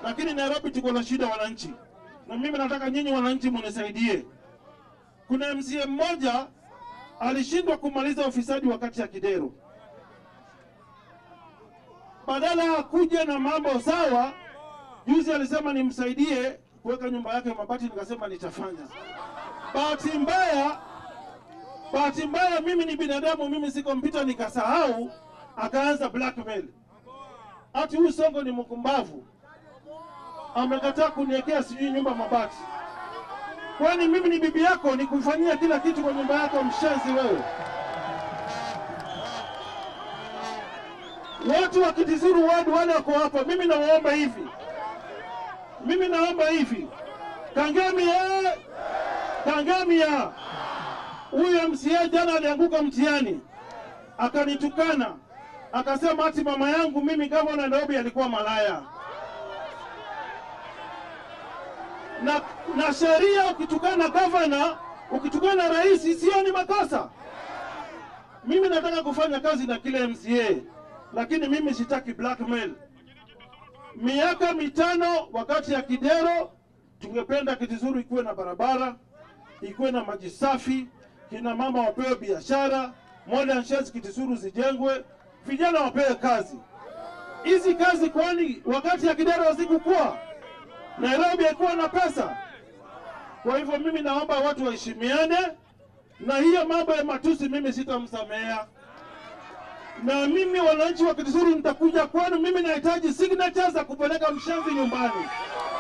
lakini Nairobi tuko na shida wananchi, na mimi nataka nyinyi wananchi munisaidie. Kuna MCA mmoja alishindwa kumaliza ufisadi wakati ya Kidero, badala akuje na mambo sawa, juzi alisema nimsaidie kuweka nyumba yake mabati, nikasema nitafanya. Bahati mbaya, bahati mbaya, mimi ni binadamu, mimi si kompyuta, nikasahau, akaanza blackmail ati huyu Songo ni mkumbavu, amekataa kuniwekea sijui nyumba mabati. Kwani mimi ni bibi yako, nikufanyia kila kitu kwa nyumba yako? Mshenzi wewe! Watu wa Kitizuru ward wale wako hapa, mimi nawaomba hivi, mimi naomba hivi, Kangamia, Kangamia, huyu MCA jana alianguka mtihani akanitukana akasema ati mama yangu mimi gavana Nairobi alikuwa malaya. Na, na sheria ukitukana gavana, ukitukana rais sio ni makosa. Mimi nataka kufanya kazi na kile MCA, lakini mimi sitaki blackmail. Miaka mitano wakati ya Kidero, tungependa Kitizuru ikuwe na barabara, ikuwe na maji safi, kina mama wapewe biashara, modern sheds Kitizuru zijengwe, vijana wapewe kazi. Hizi kazi kwani wakati ya Kidero hazikukuwa? Nairobi haikuwa na pesa. Kwa hivyo mimi naomba watu waheshimiane, na hiyo mambo ya matusi mimi sitamsamea, na mimi wananchi wa Kitizuru nitakuja kwenu. Mimi nahitaji signatures za kupeleka mshenzi nyumbani.